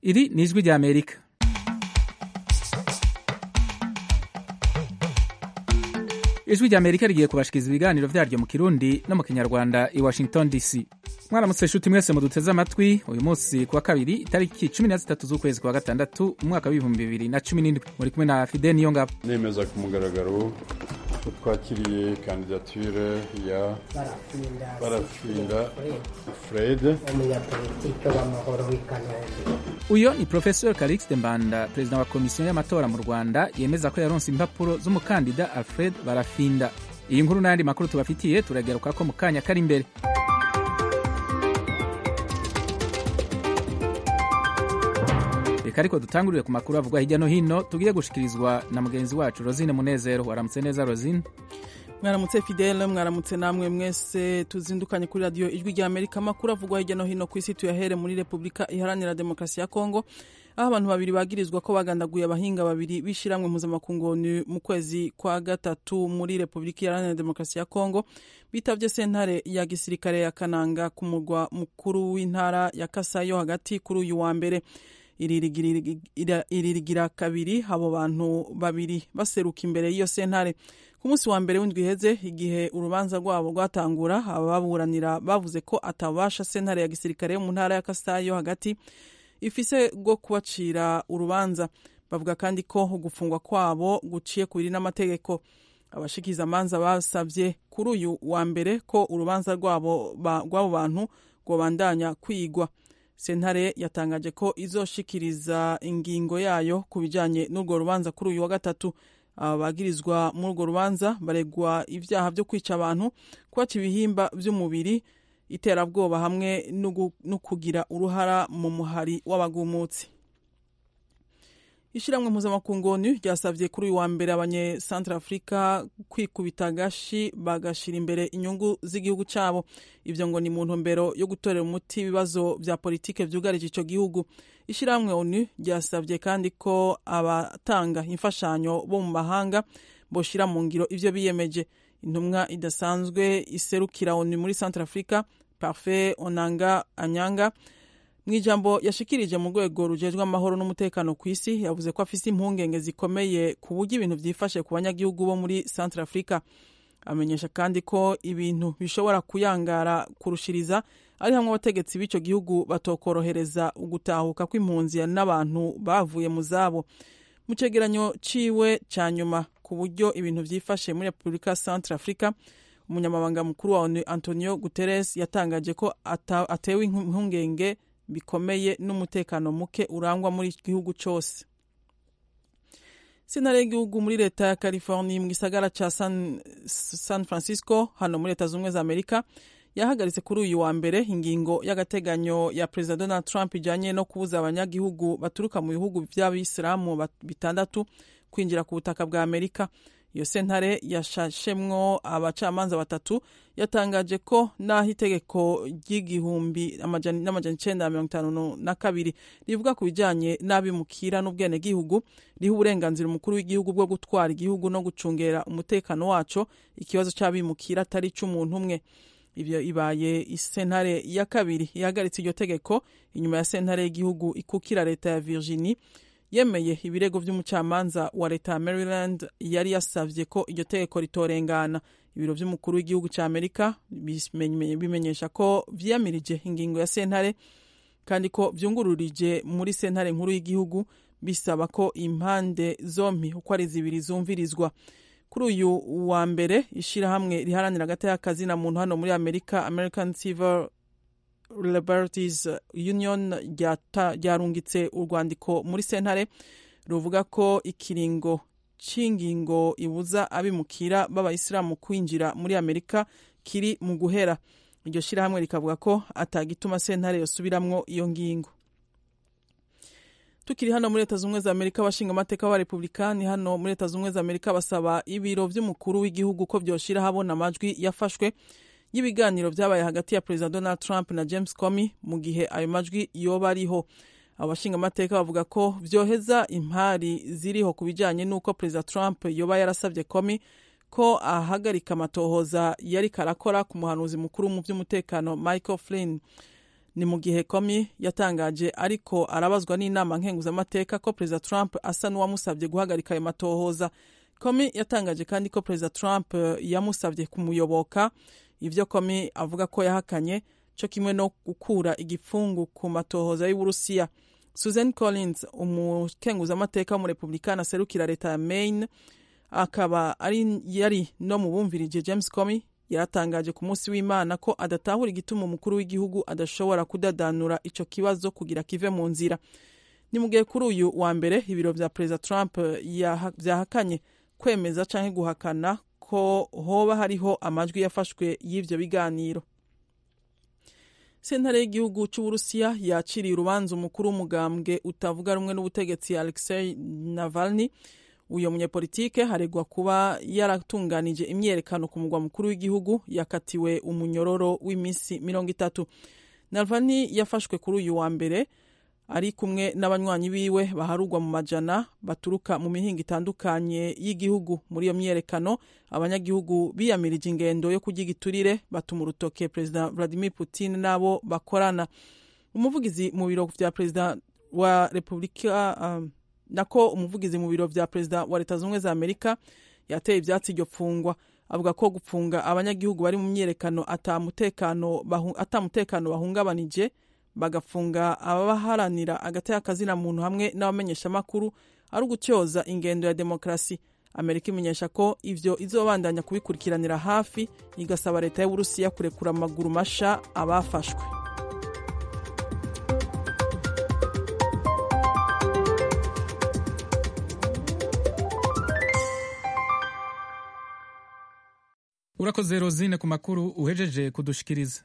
iri ni ijwi rya amerika ijwi rya amerika rigiye kubashikiriza ibiganiro vyaryo mu kirundi no mu kinyarwanda i washington dc mwaramutse nshuti mwese muduteze amatwi uyu munsi kuwa kabiri itariki cumi na zitatu z'ukwezi kwa gatandatu umwaka w'ibihumbi bibiri na cumi n'indwi muri kumwe na fide niyo ngabo nemeza ku mugaragaro ko twakiriye kandidature ya barafinda fred umunyapolitike w'amahoro w'i kanombe uyo ni professor calixte mbanda perezida wa komisiyo y'amatora mu rwanda yemeza ko yaronse impapuro z'umukandida alfred barafinda iyi nkuru n'ayandi makuru tubafitiye turagaruka ko mu kanya kari imbere reka ariko dutangurire ku makuru avugwa hirya no hino tugiye gushikirizwa na mugenzi wacu rosine munezero waramutse neza rosine mwaramutse fidele mwaramutse namwe mwese tuzindukanye kuri radiyo ijwi rya amerika amakuru avugwa hirya no hino ku isi tuyahere muri repubulika iharanira demokarasi ya kongo aho abantu babiri bagirizwa ko bagandaguye abahinga babiri b'ishyirahamwe mpuzamakungu mu kwezi kwa gatatu muri repubulika iharanira demokarasi ya kongo bitavye sentare ya gisirikare ya kananga ku murwa mukuru w'intara ya kasayo hagati kuri uyu wa mbere iririgira kabiri abo bantu babiri baseruka imbere y'iyo sentare ku munsi wa mbere w'indwi iheze igihe urubanza rwabo rwatangura ababuranira bavuze ko atabasha sentare ya gisirikare yo mu ntara ya kasayo hagati ifise rwo kubacira urubanza bavuga kandi ko gufungwa kwabo guciye ku biri n'amategeko abashikiza amanza basabye kuri uyu wa mbere ko urubanza rwabo rw'abo bantu rwobandanya kwigwa sentare yatangaje ko izoshikiriza ingingo yayo ku bijyanye n'urwo rubanza kuri uyu wa gatatu abagirizwa muri urwo rubanza baregwa ibyaha byo kwica abantu kwaca ibihimba by'umubiri iterabwoba hamwe no kugira uruhara mu muhari w'abagumutsi ishyirahamwe mpuzamakungu onu ryasabye kuri uyu wa mbere abanyesantarafurika kwikubita agashi bagashyira imbere inyungu z'igihugu cyabo ibyo ngo ni mu ntumbero yo gutorera umuti ibibazo bya politiki byugarije icyo gihugu ishyirahamwe onu ryasabye kandi ko abatanga imfashanyo bo mu mahanga boshyira mu ngiro ibyo biyemeje intumwa idasanzwe iserukira onu muri santarafurika parfe onanga anyanga mu ijambo yashikirije mu rwego rujejwe amahoro n'umutekano ku isi yavuze ko afise impungenge zikomeye ku buryo ibintu byifashe ku banyagihugu bo muri centre africa amenyesha kandi ko ibintu bishobora kuyangara kurushiriza ari hamwe abategetsi b'icyo gihugu batokorohereza ugutahuka kw'impunzi n'abantu bavuye mu zabo mu cegeranyo ciwe ca nyuma ku buryo ibintu vyifashe muri repubulika centre africa umunyamabanga mukuru wa onu antonio guterres yatangaje ko atewe impungenge bikomeye n'umutekano muke urangwa muri iki gihugu cyose sentare y'igihugu muri leta ya california mu gisagara ca san, san francisco hano muri leta z'ubumwe za amerika yahagaritse kuri uyu wa mbere ingingo y'agateganyo ya perezida donald trump ijanye no kubuza abanyagihugu baturuka mu bihugu vy'abisilamu bitandatu kwinjira ku butaka bwa amerika iyo sentare yashashemwo abacamanza batatu yatangaje ko n'aho itegeko ry'igihumbi n'amajana icenda na mirongo itanu na kabiri rivuga ku bijanye n'abimukira n'ubwenegihugu riha uburenganzira umukuru w'igihugu bwo gutwara igihugu no gucungera umutekano waco ikibazo c'abimukira atari c'umuntu umwe ivyo ibaye isentare ya kabiri ihagaritse iryo tegeko inyuma ya sentare y'igihugu ikukira leta ya virginie yemeye ibirego by'umucamanza wa leta ya maryland yari yasavye ko iryo tegeko ritorengana ibiro vy'umukuru w'igihugu ca amerika bimenyesha ko vyiyamirije ingingo ya sentare kandi ko vyungururije muri sentare nkuru y'igihugu bisaba ko impande zompi uko ari zibiri zumvirizwa kuri uyu wa mbere ishirahamwe riharanira agati y'akazi na muntu hano muri amerika american civil liberties union ryarungitse urwandiko muri sentare ruvuga ko ikiringo c'ingingo ibuza abimukira b'abayisilamu kwinjira muri amerika kiri mu guhera iryo shirahamwe rikavuga ko atagituma sentare yosubiramwo iyo ngingo tukiri hano muri leta z'ubumwe za amerika abashinga amateka b'abarepublikani hano muri leta z'ubumwe za amerika basaba ibiro vy'umukuru w'igihugu ko vyoshira habona amajwi yafashwe y'ibiganiro vyabaye hagati ya perezida donald trump na james comey mu gihe ayo majwi yoba ariho abashinga amateka bavuga ko vyoheza impari ziriho ku bijanye n'uko perezida trump yoba yarasavye comey ko ahagarika amatohoza yari karakora ku muhanuzi mukuru mu vy'umutekano michael flynn ni mu gihe komi yatangaje ariko arabazwa n'inama nkenguzamateka ko perezida trump asa n'uwamusabye guhagarika ayo matohoza komi yatangaje kandi ko perezida trump yamusabye kumuyoboka ibyo komi avuga ko yahakanye cyo kimwe no gukura igipfungu ku matohoza y'uburusiya susan collins umukenguzamateka w'umurepublikani aserukira leta ya maine akaba ari yari no mu bumvirije james comey yaratangaje ku munsi w'imana ko adatahura igituma umukuru w'igihugu adashobora kudadanura icyo kibazo kugira kive mu nzira ni mu gihe kuri uyu wa mbere ibiro vya perezida trump vyahakanye kwemeza canke guhakana ko hoba hariho amajwi yafashwe y'ivyo biganiro sentare y'igihugu c'uburusiya yaciriye urubanza umukuru w'umugambwe utavuga rumwe n'ubutegetsi alexei navalny uyo munyepolitike haregwa kuba yaratunganije imyerekano ku mugwa mukuru w'igihugu yakatiwe umunyororo w'iminsi mirongo itatu navalny yafashwe kuri uyu wa mbere ari kumwe n'abanywanyi biwe baharugwa mu majana baturuka mu mihinga itandukanye y'igihugu muri iyo myerekano abanyagihugu biyamirije ingendo yo kurya igiturire batuma urutoke perezida vladimir putin n'abo bakorana umuvugizi mu biro vya perezida wa repubulika um, nako umuvugizi mu biro vya perezida wa leta zunze za amerika yateye ivyatsi iryo pfungwa avuga ko gupfunga abanyagihugu bari mu myerekano atamutekano bahu, bahungabanije bagafunga abaharanira agati y'akazina muntu hamwe n'abamenyeshamakuru ari ugutyoza ingendo ya demokarasi amerika imenyesha ko ivyo izobandanya kubikurikiranira hafi igasaba leta y'uburusiya kurekura amaguru masha abafashwe urakoze rozine ku makuru uhejeje kudushikiriza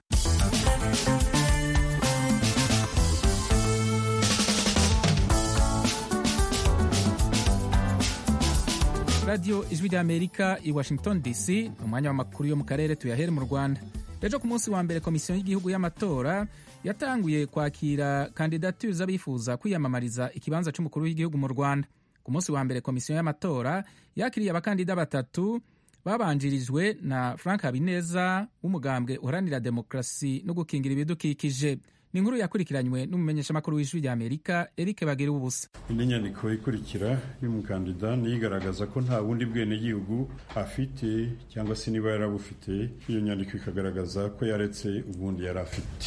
radiyo ijwi ry'amerika i washington dc ni umwanya w'amakuru yo mu karere tuyahere mu rwanda ejo ku munsi wa mbere komisiyo y'igihugu y'amatora yatanguye kwakira kandidatire z'abifuza kwiyamamariza ikibanza cy'umukuru w'igihugu mu rwanda ku munsi wa mbere komisiyo y'amatora yakiriye abakandida batatu babanjirijwe na frank habineza w'umugambwe uharanira demokarasi no gukingira ibidukikije ni inkuru yakurikiranywe n'umumenyeshamakuru w'ijwi ry'amerika eric bagira ubusa indi nyandiko ikurikira y'umukandida niyo igaragaza ko nta bundi bwenegihugu afite cyangwa se niba yarabufite iyo nyandiko ikagaragaza ko yaretse ubundi yari afite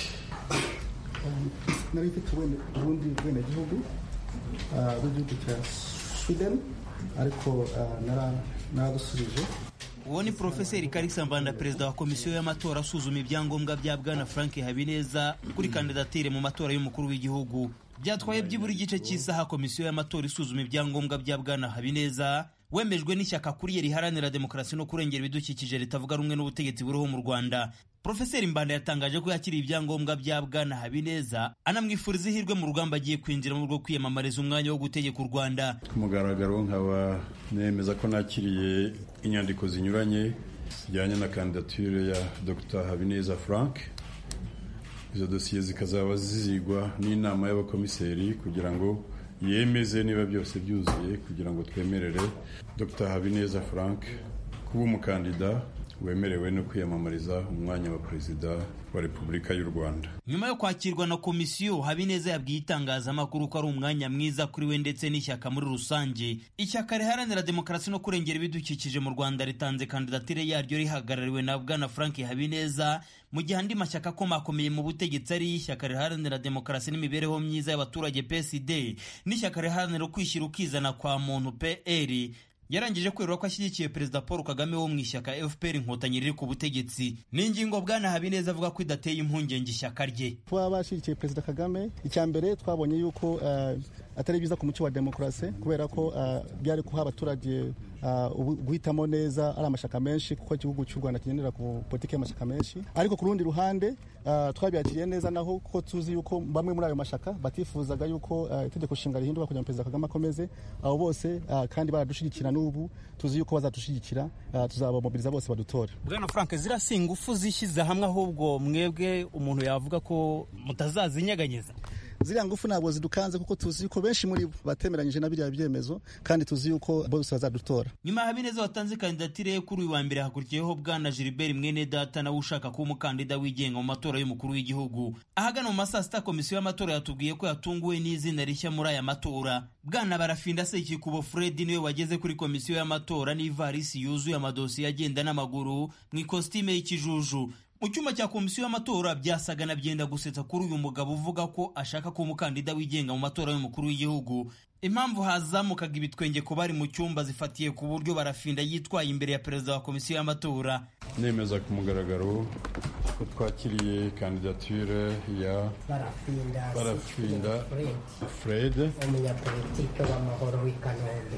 nari mfite ubundi bwenegihugu bw'igihugu cya sweden ariko narabusubije uwo ni porofeseri karisa mbanda perezida wa komisiyo y'amatora asuzuma ibyangombwa bya bwana frank habineza kuri kandidatire mu matora y'umukuru w'igihugu byatwaye byibura igice cy'isaha komisiyo y'amatora isuzuma ibyangombwa bya bwana habineza wemejwe n'ishyaka kuriye riharanira demokarasi no kurengera ibidukikije ritavuga rumwe n'ubutegetsi buriho mu rwanda porofeseri mbanda yatangaje ko yakiriye ibyangombwa bya bwana habineza anamwifuriza ihirwe mu rugamba agiye kwinjiramo rwo kwiyamamariza umwanya wo gutegeka u rwanda ku mugaragaro nkaba nemeza ko nakiriye inyandiko zinyuranye zijyanye na kandidatire ya dr habineza frank izo dosiye zikazaba zizigwa n'inama y'abakomiseri kugira ngo yemeze niba byose byuzuye kugira ngo twemerere dr habineza frank kuba umukandida wemerewe no kwiyamamariza umwanya wa perezida wa repubulika y'u rwanda nyuma yo kwakirwa na komisiyo habineza yabwiye itangazamakuru ko ari umwanya mwiza kuri we ndetse n'ishyaka muri rusange ishyaka riharanira demokarasi no kurengera ibidukikije mu rwanda ritanze kandidatire yaryo rihagarariwe na bwana frank habineza mu gihe andi mashyaka akomakomeye mu butegetsi ari ishyaka riharanira demokarasi n'imibereho myiza y'abaturage psd n'ishyaka riharanira ukwishyira ukizana kwa muntu pr yarangije kwerura ko ashyigikiye perezida paul kagame wo mu ishyaka fpr inkotanyi riri ku butegetsi ni ingingo bwana habineza avuga ko idateye impungenge ishyaka rye kuba bashyigikiye perezida kagame icya mbere twabonye yuko uh, atari byiza ku muco wa demokarasi kubera ko uh, byari guha abaturage uh, guhitamo neza ari amashyaka menshi kuko igihugu cy'u rwanda kigendera ku politiki y'amashyaka menshi ariko ku rundi ruhande twabyakiriye neza naho kuko tuzi yuko bamwe muri ayo mashyaka batifuzaga yuko itegeko nshinga rihinduka kugira ngo perezida kagame akomeze abo bose kandi baradushyigikira n'ubu tuzi yuko bazadushyigikira tuzabamobiriza bose badutore bwana frank zirasi ingufu zishyize hamwe ahubwo mwebwe umuntu yavuga ko mutazazinyeganyeza ziriya ngufu ntabwo zidukanze kuko tuzi yuko benshi muri bo batemeranyije na biriya byemezo kandi tuzi yuko bose bazadutora nyuma ya habineza watanze kandidatire ye kuri uyu wa mbere hakurikiyeho bwana gilbert mwene data nawe ushaka kuba umukandida wigenga mu matora y'umukuru w'igihugu ahagana mu masaa sita komisiyo y'amatora yatubwiye ko yatunguwe n'izina rishya muri aya matora bwana barafinda sekikubo fred niwe wageze kuri komisiyo y'amatora n'ivarisi yuzuye amadosiye agenda n'amaguru mu ikositime y'ikijuju mu cyumba cya komisiyo y'amatora byasaga na byenda gusetsa kuri uyu mugabo uvuga ko ashaka kuba umukandida wigenga mu matora y'umukuru w'igihugu impamvu hazamukaga ibitwenge ku bari mu cyumba zifatiye ku buryo barafinda yitwaye imbere ya perezida wa komisiyo y'amatora nemeza ku mugaragaro ko twakiriye kandidature ya barafinda barafinda Fred fred umunyapolitike w'amahoro w'i kanombe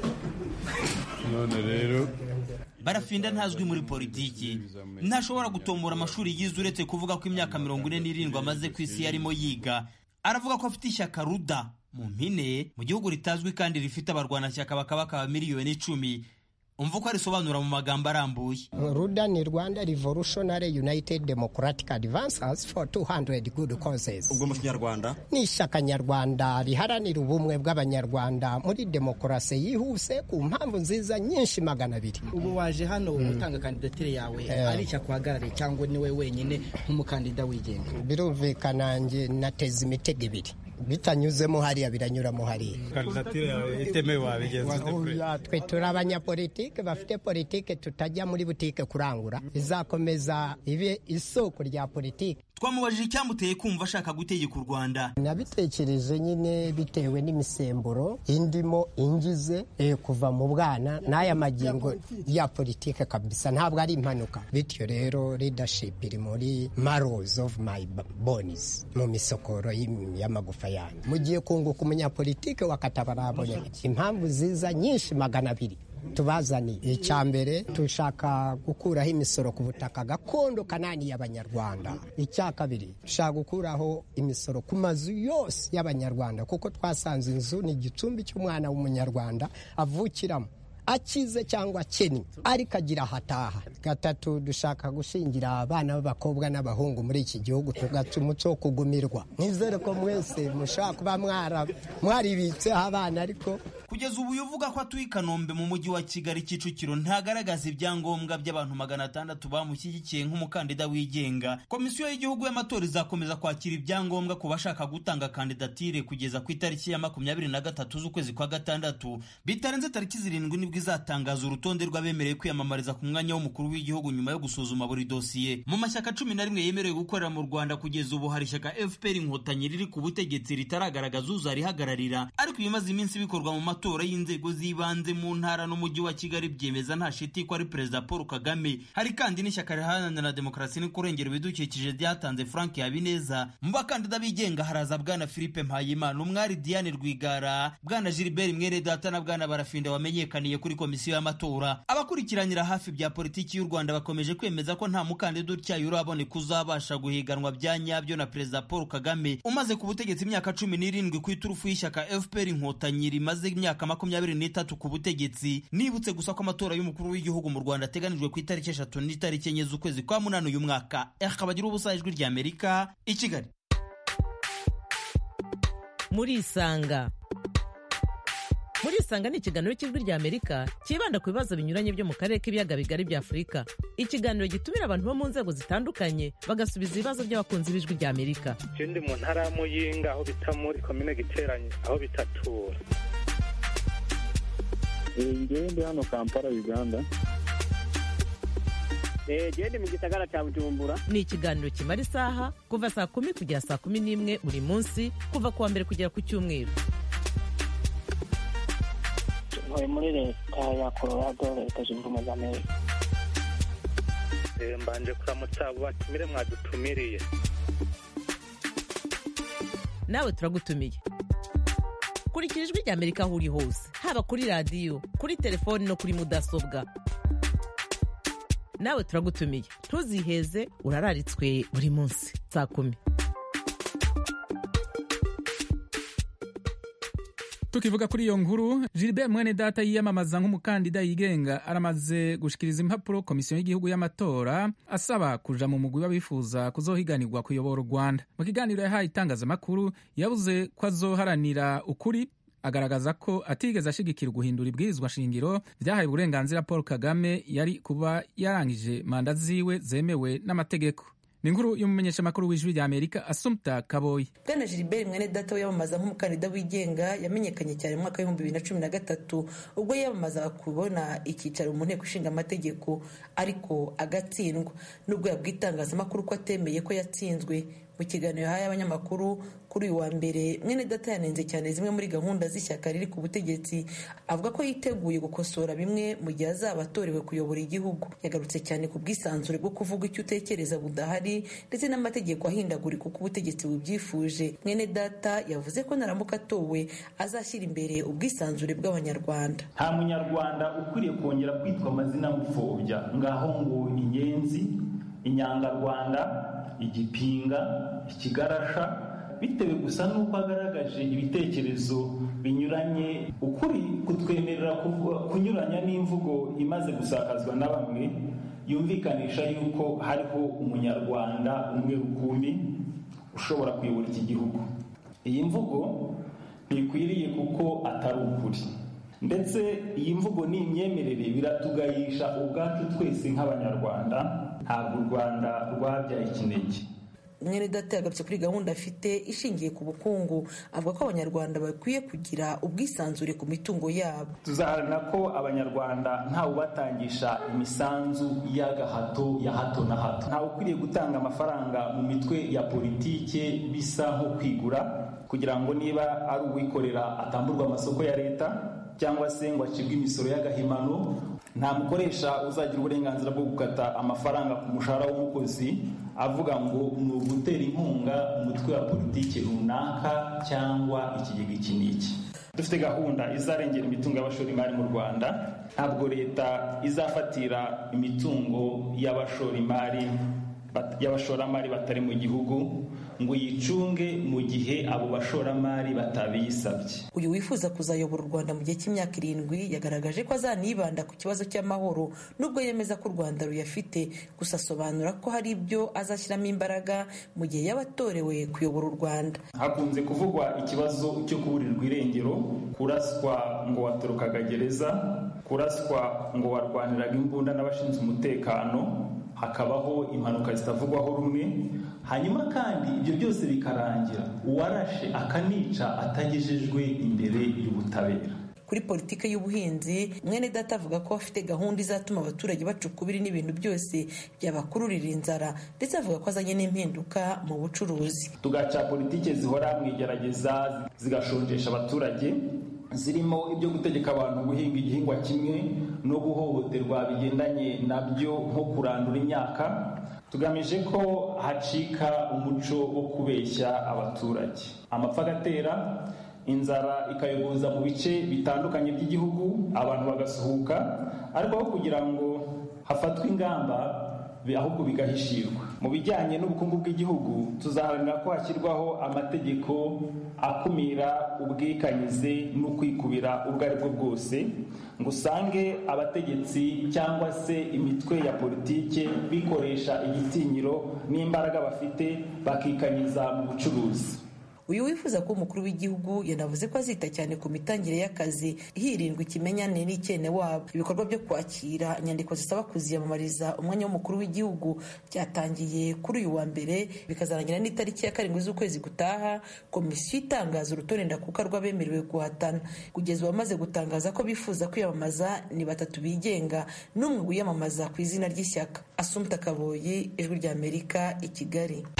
none rero barafinda ntazwi muri politiki ntashobora gutombora amashuri yize uretse kuvuga ko imyaka mirongo ine n'irindwi amaze ku isi yarimo yiga aravuga ko afite ishyaka ruda mu mpine mu gihugu ritazwi kandi rifite abarwanashyaka bakabakaba miliyoni icumi umva uko arisobanura mu magambo arambuye ruda ni rwanda revolutionary united democratic advances for 200 good causes ubwo mu kinyarwanda ni ishyaka nyarwanda riharanira ubumwe bw'abanyarwanda muri demokarasi yihuse ku mpamvu nziza nyinshi magana abiri ubu waje hano gutanga kandidatire yawe ari ishyaka uhagarariye cyangwa niwe wenyine nk'umukandida wigenga birumvikana nge nateza imitego ibiri bitanyuzemo hariya biranyuramo hariya kandidatire yawe itemewe wabigenza ute kure Oya, twe turi abanyapolitike bafite politike tutajya muri butike kurangura izakomeza ibe isoko rya politike twamubajije icyamuteye kumva ashaka gutegeka u rwanda nabitekereje nyine bitewe n'imisemburo indimo ingize eh, kuva mu bwana n'aya magingo ya politike kabisa ntabwo ari impanuka bityo rero leadership iri muri marrows of my b- bones mu misokoro y'im- y'amagufa yanjye mugiye kunguka umunyapolitike wakatabarabonye impamvu ziza nyinshi magana abiri tubazaniye icya mbere dushaka gukuraho imisoro ku butaka gakondo kanani y'abanyarwanda icya kabiri dushaka gukuraho imisoro ku mazu yose y'abanyarwanda kuko twasanze inzu ni igicumbi cy'umwana w'umunyarwanda avukiramo akize cyangwa akennye ariko agira ahataha gatatu dushaka gushingira abana b'abakobwa n'abahungu muri iki gihugu tugaca umuco wo kugumirwa nizere ko mwese mushobora kuba mwara- mwaribitseho abana ariko kugeza ubu uyu uvuga ko atuye i kanombe mu mujyi wa kigali kicukiro ntagaragaza ibyangombwa by'abantu magana atandatu bamushyigikiye nk'umukandida wigenga komisiyo y'igihugu y'amatora izakomeza kwakira ibyangombwa ku bashaka gutanga kandidatire kugeza ku itariki ya makumyabiri na gatatu z'ukwezi kwa gatandatu bitarenze tariki zirindwi nibwo izatangaza urutonde rw'abemerewe kwiyamamariza ku mwanya w'umukuru w'igihugu nyuma yo gusuzuma buri dosiye mu mashyaka cumi na rimwe yemerewe gukorera mu rwanda kugeza ubu hari ishyaka fpr inkotanyi riri ku butegetsi ritaragaragaza uzarihagararira ariko ibimaze iminsi bikorwa mu matora y'inzego z'ibanze mu ntara n'umujyi wa kigali byemeza nta shiti ko ari perezida paul kagame hari kandi n'ishyaka riharanira demokarasi no kurengera ibidukikije ryatanze frank habineza mu bakandida bigenga haraza bwana philippe mpayimana umwari diane rwigara bwana gilbert mwene data na bwana barafinda wamenyekaniye kuri komisiyo y'amatora abakurikiranira hafi bya politiki y'u rwanda bakomeje kwemeza ko nta mukandida utyaye uraboneka uzabasha guhiganwa bya nyabyo na perezida paul kagame umaze ku butegetsi imyaka cumi n'irindwi ku iturufu y'ishyaka fpr inkotanyi rimaze imyaka makumyabiri n'itatu ku butegetsi nibutse gusa ko amatora y'umukuru w'igihugu mu rwanda ateganijwe ku itariki eshatu n'itariki enye z'ukwezi kwa munani uyu mwaka akaba agira ubusa ijwi ry'amerika i kigali murisanga murisanga ni ikiganiro cy'ijwi ry'amerika cyibanda ku bibazo binyuranye byo mu karere k'ibiyaga bigari bya afurika ikiganiro gitumira abantu bo mu nzego zitandukanye bagasubiza ibibazo by'abakunzi b'ijwi ry'amerika je ndi mu ntara ya muyinga aho bita muri komine giteranye aho bitatura ngewe ndi hano kampala uganda gende mu gisagara cya bujumbura ni ikiganiro kimara isaha kuva saa kumi kugera saa kumi n'imwe buri munsi kuva ku wa mbere kugera ku cyumweru ntuye muri leta ya colorado leta zunze ubumwe za amerika Eh, mbanje kuramutsa abo batumire mwadutumiriye nawe turagutumiye kurikira ijwi ry'amerika aho uri hose haba kuri radiyo kuri telefoni no kuri mudasobwa nawe turagutumiye ntuziheze urararitswe buri munsi saa kumi tukivuga kuri iyo nkuru gilbert mwene data yiyamamaza nk'umukandida yigenga aramaze gushikiriza impapuro komisiyo y'igihugu y'amatora asaba kuja mu mugwi w'abifuza kuzohiganirwa kuyobora u rwanda mu kiganiro yahaye itangazamakuru yavuze ko azoharanira ukuri agaragaza ko atigeze ashigikira guhindura ibwirizwa shingiro vyahaye uburenganzira paul kagame yari kuba yarangije manda ziwe zemewe n'amategeko ni inkuru y'umumenyeshamakuru w'ijwi rya amerika asumta kaboyi bwana gilbert mwene data wiyamamaza nk'umukandida wigenga yamenyekanye cyane mu mwaka w'ibihumbi bibiri na cumi na gatatu ubwo yiyamamazaga kubona icyicaro mu nteko ishinga amategeko ariko agatsindwa nubwo yabwiye itangazamakuru ko atemeye ko yatsinzwe mu kiganiro yahaye abanyamakuru kuri uyu wa mbere mwene data yanenze cyane zimwe muri gahunda z'ishyaka riri ku butegetsi avuga ko yiteguye gukosora bimwe mu gihe azaba atorewe kuyobora igihugu yagarutse cyane ku bwisanzure bwo kuvuga icyo utekereza budahari ndetse n'amategeko ahindagurika uko ubutegetsi bubyifuje mwene data yavuze ko naramuka atowe azashyira imbere ubwisanzure bw'abanyarwanda nta munyarwanda ukwiriye kongera kwitwa amazina mupfobya ngaho ngo inyenzi inyangarwanda igipinga ikigarasha bitewe gusa n'uko agaragaje ibitekerezo binyuranye ukuri kutwemerera kunyuranya n'imvugo imaze gusakazwa na bamwe yumvikanisha yuko hariho umunyarwanda umwe rukumbi ushobora kuyobora iki gihugu iyi mvugo ntikwiriye kuko atari ukuri ndetse iyi mvugo ni imyemerere biratugayisha ubwacu twese nk'abanyarwanda ntabwo u rwanda rwabyaye ikinege mwene data yagarutse kuri gahunda afite ishingiye ku bukungu avuga ko abanyarwanda bakwiye kugira ubwisanzure ku mitungo yabo tuzaharanira ko abanyarwanda ntawe ubatangisha imisanzu y'agahato ya hato na hato ntawe ukwiriye gutanga amafaranga mu mitwe ya politike bisa nko kwigura kugira ngo niba ari uwikorera atamburwa amasoko ya leta cyangwa se ngo acibwe imisoro y'agahimano nta mukoresha uzagira uburenganzira bwo gukata amafaranga ku mushahara w'umukozi avuga ngo ni ugutera inkunga umutwe wa politiki runaka cyangwa ikigega iki n'iki dufite gahunda izarengera imitungo y'abashoramari mu rwanda ntabwo leta izafatira imitungo y'abashoramari y'abashoramari batari mu gihugu ngo yicunge mu gihe abo bashoramari batabiyisabye uyu wifuza kuzayobora u rwanda mu gihe cy'imyaka irindwi yagaragaje ko azanibanda ku kibazo cy'amahoro nubwo yemeza ko u rwanda ruyafite gusa asobanura ko hari ibyo azashyiramo imbaraga mu gihe yaba atorewe kuyobora u rwanda hakunze kuvugwa ikibazo cyo kuburirwa irengero kuraswa ngo watorokaga gereza kuraswa ngo warwaniraga imbunda n'abashinzwe umutekano hakabaho impanuka zitavugwaho rumwe hanyuma kandi ibyo byose bikarangira uwarashe akanica atagejejwe imbere y'ubutabera kuri politiki y'ubuhinzi mwene data avuga ko afite gahunda izatuma abaturage baca ukubiri n'ibintu byose byabakururira inzara ndetse avuga ko azanye n'impinduka mu bucuruzi tugaca politiki zihora mu igerageza zigashonjesha abaturage zirimo ibyo gutegeka abantu guhinga igihingwa kimwe no guhohoterwa bigendanye nabyo nko kurandura imyaka tugamije ko hacika umuco wo kubeshya abaturage amapfa agatera inzara ikayogoza mu bice bitandukanye by'igihugu abantu bagasuhuka ariko aho kugira ngo hafatwe ingamba ahubwo bigahishirwa mu bijyanye n'ubukungu bw'igihugu tuzaharanira ko hashyirwaho amategeko akumira ubwikanyize no kwikubira ubwo ari bwo bwose ngo usange abategetsi cyangwa se imitwe ya politike bikoresha igitinyiro n'imbaraga bafite bakikanyiza mu bucuruzi uyu wifuza ko umukuru w'igihugu yanavuze ko azita cyane ku mitangire y'akazi hirindwa ikimenyane n'icyene wabo ibikorwa byo kwakira inyandiko zisaba kuziyamamariza umwanya w'umukuru w'igihugu byatangiye kuri uyu wa mbere bikazarangira n'itariki ya karindwi z'ukwezi gutaha komisiyo itangaza urutonde ndakuka rw'abemerewe guhatana kugeza uwamaze gutangaza ko bifuza kwiyamamaza ni batatu bigenga n'umwe wiyamamaza ku izina ry'ishyaka asumta kaboyi ijwi ry'amerika i kigali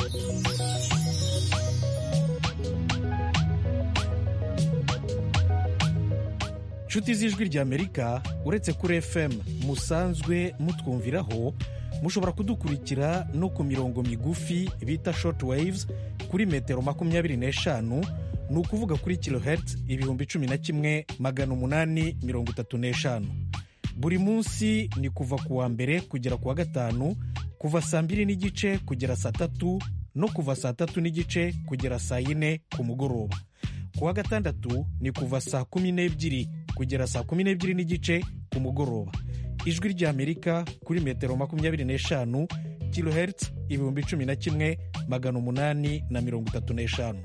inshuti z'ijwi ry'amerika uretse kuri fm musanzwe mutwumviraho mushobora kudukurikira no ku mirongo migufi bita short waves kuri metero makumyabiri n'eshanu ni ukuvuga kuri kilohertz ibihumbi cumi na kimwe magana umunani mirongo itatu n'eshanu buri munsi ni kuva ku wa mbere kugera ku wa gatanu kuva saa mbiri n'igice kugera saa tatu no kuva saa tatu n'igice kugera saa yine ku mugoroba ku wa gatandatu ni kuva saa kumi n'ebyiri kugera saa kumi n'ebyiri n'igice ku mugoroba ijwi ry'amerika kuri metero makumyabiri n'eshanu kilohertz ibihumbi cumi na kimwe magana umunani na mirongo itatu n'eshanu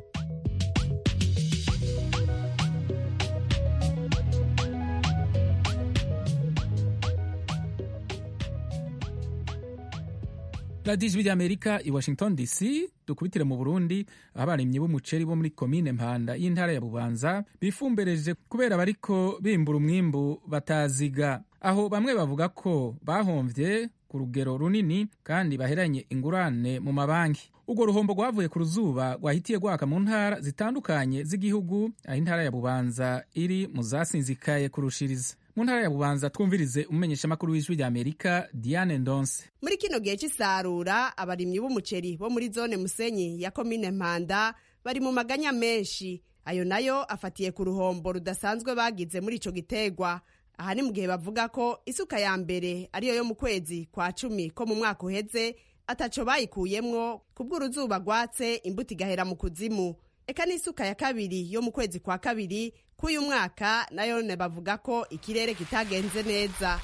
radiyo ijwi ry'amerika i washington dc dukubitire mu burundi aho abarimyi b'umuceri bo muri komine mpanda y'intara ya bubanza bifumbereje kubera bariko bimbura umwimbu bataziga aho bamwe bavuga ko bahomvye ku rugero runini kandi baheranye ingurane mu mabanki urwo ruhombo rwavuye ku ruzuba rwahitiye rwaka mu ntara zitandukanye z'igihugu aho intara ya bubanza iri mu zasinzikaye kurushiriza mu ntara ya bubanza twumvirize umumenyeshamakuru w'ijwi rya amerika diane ndonse muri kino gihe cy'isarura abarimyi b'umuceri bo muri zone musenyi ya komine mpanda bari mu maganya menshi ayo nayo afatiye ku ruhombo rudasanzwe bagize muri ico gitegwa aha ni mu gihe bavuga ko isuka ya mbere ariyo yo mu kwezi kwa cumi ko mu mwaka uheze ataco bayikuyemwo kubw'uruzuba rwatse imbuto igahera mu kuzimu eka n'isuka ya kabiri yo mu kwezi kwa kabiri k'uyu mwaka nayo bavuga ko ikirere kitagenze neza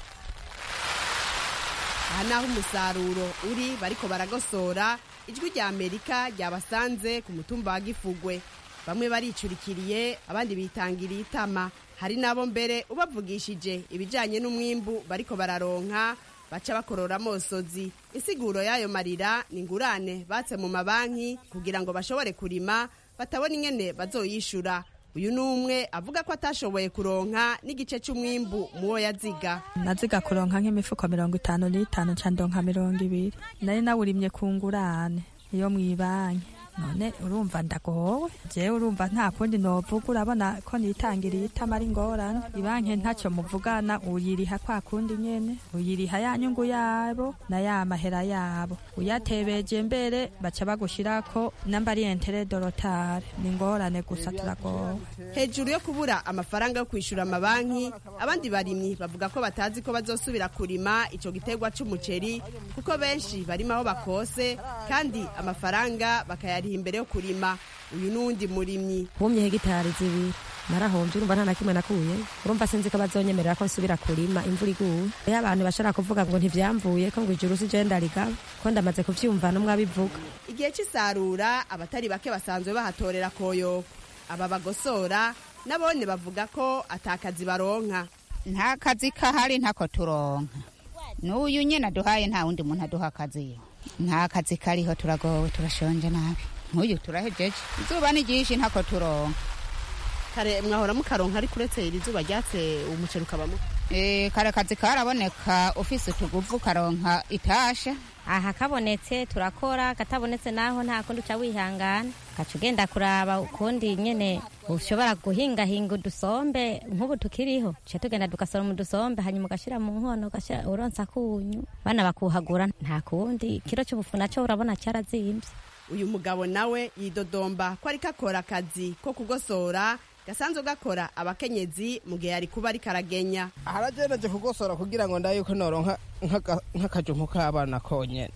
aha naho umusaruro uri bariko baragosora ijwi rya amerika ryabasanze ku mutumba wa gifugwe bamwe baricurikiriye abandi bitangiriye itama hari n'abo mbere ubavugishije ibijyanye n'umwimbu bariko bararonka baca bakorora amosozi insiguro y'ayo marira ni ingurane batse mu mabanki kugira ngo bashobore kurima batabona ingene bazoyishura uyu ni umwe avuga ko atashoboye kuronka n'igice cy'umwimbu muwo yaziga naziga kuronka nk'imifuko mirongo itanu n'itanu nca ndonka mirongo ibiri nari nawurimye ku ngurane iyo mw'ibanki none urumva ndagowe jewe urumva nta kundi novuga urabona ko nitangiriye itama ari ngorane ibanki ntacyo muvugana uyiriha kwa kundi nyene uyiriha ya nyungu yabo na ya mahera yabo uyatebeje mbere baca bagushirako namba ari entere dorotare ni ngorane gusa turagowe hejuru yo kubura amafaranga yo kwishura amabanki abandi barimyi bavuga ko batazi ko bazosubira kurima ico gitegwa c'umuceri kuko benshi barima aho bakose kandi amafaranga bakayariha imbere yo kurima uyu n'uwundi murimyi humye hegitari zibiri narahombye urumva nta na kimwe nakuye urumva sinzi ko bazonyemerera ko nsubira kurima imvura iguye iyo abantu bashobora kuvuga ngo ntivyamvuye ko ngo ijuru si je ndarigaba ko ndamaze kuvyumva n'umwe abivuga igihe c'isarura abatari bake basanzwe bahatorera koyoko aba bagosora nabone bavuga ko atakazi baronka nta kazi kahari ntako turonka n'uyu nyene aduhaye nta wundi muntu aduha akazi nta kazi kariho turagowe turashonje nabi nk'uyu turahejeje izuba ni ryinshi ntako turonka kare mwahora mukaronka ariko uretse iri zuba ryatse umuceri ukabamo Eh, kare kazi karaboneka ufise utuguvu karonka itasha aha kabonetse turakora katabonetse naho nta kundi uca wihangana ugaca ugenda kuraba ukundi nyene ushobora guhingahinga udusombe nk'ubu tukiriho tuca tugenda tugasoroma udusombe hanyuma ugashira mu nkono ugashira uronsa kunyu bana bakuhagura nta kundi ikiro c'ubufu naco urabona carazimvye uyu mugabo nawe yidodomba ko ariko akora akazi ko kugosora gasanzwe gakora abakenyezi mu gihe ari kuba ariko aragenya harageneje kugosora kugira ngo ndabe yuko noronka nk'aka- nk'akajumpu k'abana konyene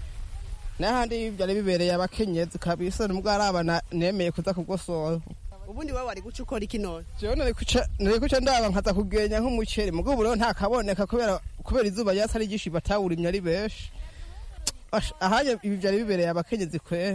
n'ahandi byari bibereye abakenyezi kabisa nubwo ari abana nemeye kuza kugosora ubundi wowe wari guca ukora iki none jewe nari kuca nari kuca ndaba nkaza kugenya nk'umuceri mugabo ubu rero nta kaboneka kubera kubera izuba ryatsi ari ryinshi batawurimye ari benshi Ash, ahanye ibi byari bibereye abakenyezi kwera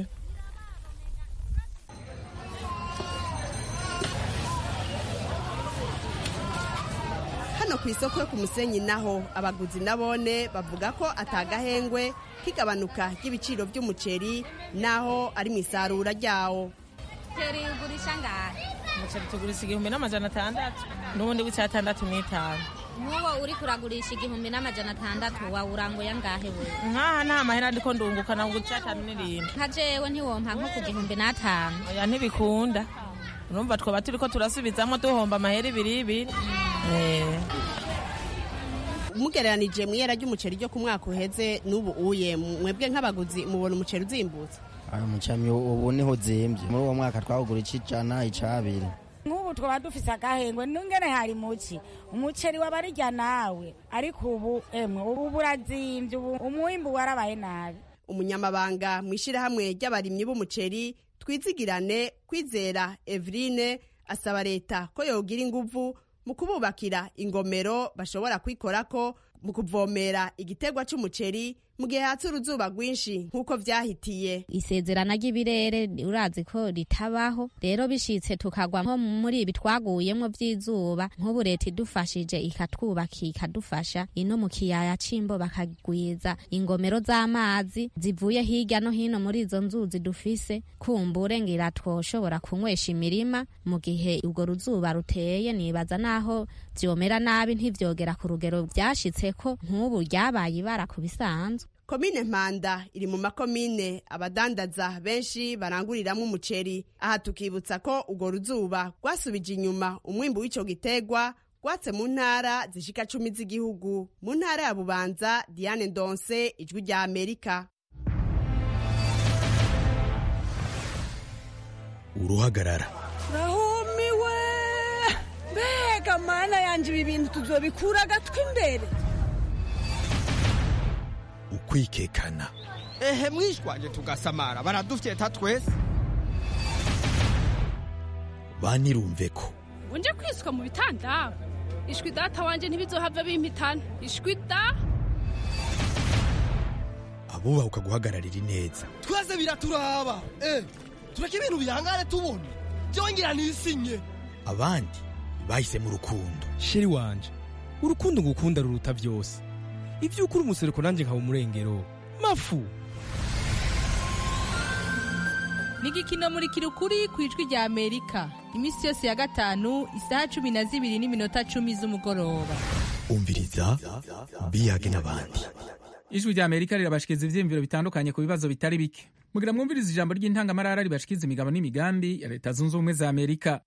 hano ku isoko yo ku musenyi naho abaguzi nabone bavuga ko atagahengwe k'igabanuka ry'ibiciro by'umuceri naho ari mu isarura ryawo Teri ugurisha ngahe? umuceri tugurisha igihumbi n'amajana atandatu n'ubundi w'icyatandatu n'itanu Nk'uwo uri kuragurisha igihumbi n'amajana atandatu wawuranguye angahe we? nkaha nta mahera ndiko ndunguka nabwo icyatanu n'irindwi Nka jewe ntiwompa nko ku gihumbi n'atanu. oya ntibikunda urumva twoba turiko turasubizamwo duhomba amahera ibiri ibiri Eh. mugereranije mu ihera ry'umuceri ryo ku mwaka uheze n'ubu uye mwebwe nk'abaguzi mubona umuceri uzimbutse Ano mucami ubu niho zimbye muri uwo mwaka twawugura ic'ijana ic'abiri nk'ubu twaba dufise agahengwe nungene hari muki umuceri wabarirya nawe ariko ubu emwe ubu burazimvye ubu umwimbu warabaye nabi umunyamabanga mu ishyirahamwe ry'abarimyi b'umuceri twizigirane kwizera eveline asaba leta ko yogira inguvu mu kububakira ingomero bashobora kwikorako mu kuvomera igitegwa c'umuceri mu gihe hatse uruzuba rwinshi nk'uko vyahitiye isezerana ry'ibirere urazi ko ritabaho rero bishitse tukagwa nko muri ibi twaguyemwo vy'izuba nk'ubu leta idufashije ikatwubaka ikadufasha ino mu kiyaya c'imbo bakagwiza ingomero z'amazi zivuye hirya no hino muri izo nzuzi dufise kumbure ngira twoshobora kunywesha imirima mu gihe urwo ruzuba ruteye nibaza naho vyomera nabi ntivyogera ku rugero vyashitseko nk'ubu ryabaye ibara ku bisanzwe komine mpanda iri mu makomine abadandaza benshi baranguriramwo umuceri aha tukibutsa ko urwo ruzuba rwasubije inyuma umwimbu w'ico gitegwa rwatse mu ntara zishika cumi z'igihugu mu ntara ya bubanza diane ndonse ijwi rya amerika uruhagarara rahumiwe mbega mana yanje ibi bintu tuzobikura agatwi imbere ukwikekana ehe mwishwanje tugasamara baradufyeta twese banirumve ko unje kwiswa mu bitanda ishwi data wanje ntibizohava bimpitana ishwi da abubahuka guhagararira ineza twese biraturaba eh tureke ibintu bihangane tubone byongera nisinye abandi bahisemo urukundo sheri wanje urukundo ngukunda ruruta byose ibyo ukuri umusereko nanjye nkaba umurengero mafu ni igikino muri kirukuri ku ijwi rya amerika iminsi yose ya gatanu isaha cumi na zibiri n'iminota cumi z'umugoroba umviriza biyage n'abandi ijwi rya amerika rirabashikiriza ivyiyumviro bitandukanye ku bibazo bitari bike mugira mwumviriza ijambo ry'intangamarara ribashikiriza imigabo n'imigambi ya leta zunze ubumwe za amerika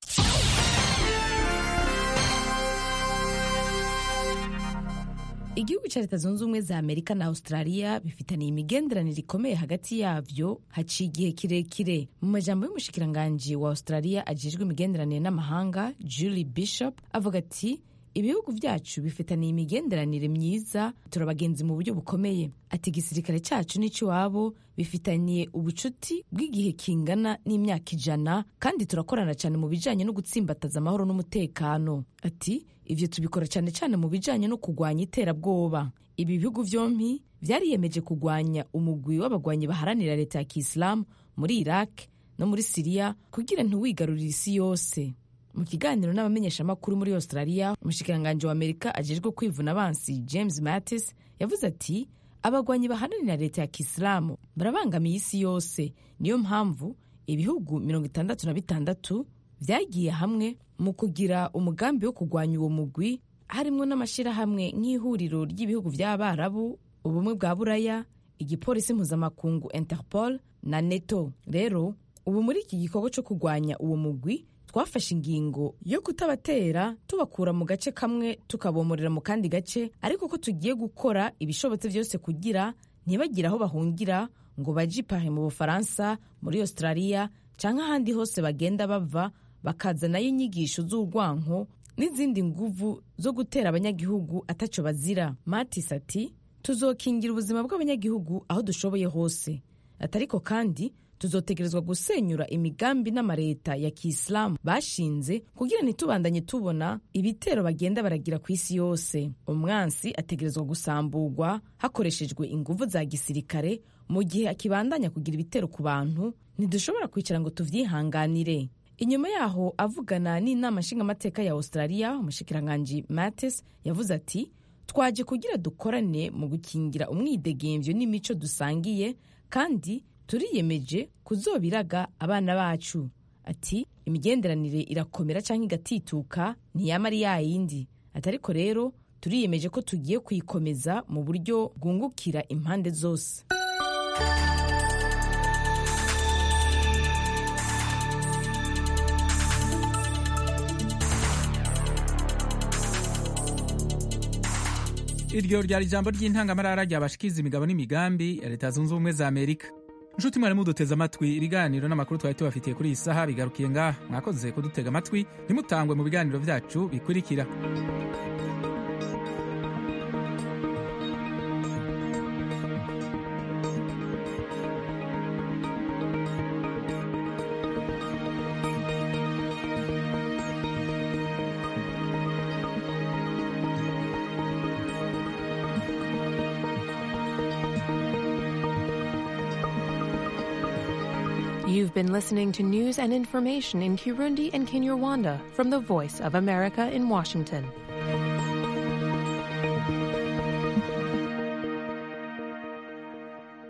igihugu cya leta zunze ubumwe za amerika na australia bifitaniye imigenderanire ikomeye hagati yabyo haciye igihe kirekire mu majambo y'umushikiranganji wa australia ajejwe imigenderanire n'amahanga julie bishop avuga ati ibihugu byacu bifitaniye imigenderanire myiza turabagenzi mu buryo bukomeye ati igisirikare cyacu n'icy'iwabo bifitaniye ubucuti bw'igihe kingana n'imyaka ijana kandi turakorana cyane mu bijyanye no gutsimbataza amahoro n'umutekano ati ibyo tubikora cyane cyane mu bijyanye no kurwanya iterabwoba ibi bihugu byombi byariyemeje kurwanya umugwi w'abagwanyi baharanira leta ya kisilamu muri iraq no muri siriya kugira ntiwigarurire isi yose mu kiganiro n'abamenyeshamakuru muri australia umushikiranganji wa amerika ajejwe kwivuna abansi james mattis yavuze ati abagwanyi baharanira leta ya kisilamu barabangamiye isi yose niyo mpamvu ibihugu mirongo itandatu na bitandatu byagiye hamwe mu kugira umugambi wo kurwanya uwo mugwi harimo n'amashyirahamwe nk'ihuriro ry'ibihugu by'abarabu ubumwe bwa buraya igipolisi mpuzamakungu interpol na neto rero ubu muri iki gikorwa cyo kurwanya uwo mugwi twafashe ingingo yo kutabatera tubakura mu gace kamwe tukabomorera mu kandi gace ariko ko tugiye gukora ibishobotse byose kugira ntibagire aho bahungira ngo baje ipari mu bufaransa muri australia cyangwa ahandi hose bagenda bava bakazanayo inyigisho z'urwanko n'izindi nguvu zo gutera abanyagihugu atacyo bazira matis ati tuzokingira ubuzima bw'abanyagihugu aho dushoboye hose atariko kandi tuzotegerezwa gusenyura imigambi n'amareta ya kisilamu bashinze kugira ntitubandanye tubona ibitero bagenda baragira ku isi yose umwansi ategerezwa gusamburwa hakoreshejwe inguvu za gisirikare mu gihe akibandanya kugira ibitero ku bantu ntidushobora kwicara ngo tuvyihanganire inyuma yaho avugana n'inama nshingamateka ya australia umushikiranganji matis yavuze ati twaje kugira dukorane mu gukingira umwidegemvyo n'imico dusangiye kandi turiyemeje kuzobiraga abana bacu ati imigenderanire irakomera cyangwa igatituka ntiyama ari yayindi ati ariko rero turiyemeje ko tugiye kuyikomeza mu buryo bwungukira impande zose iryo ryari ijambo ry'intangamarara ryabashikiza imigabo n'imigambi ya leta zunze ubumwe za amerika nshuti mwari muduteze amatwi ibiganiro n'amakuru twari tubafitiye kuri iyi saha bigarukiye ngaha mwakoze kudutega amatwi ntimutangwe mu biganiro byacu bikurikira You've been listening to news and information in Kirundi and Kinyarwanda from the Voice of America in Washington.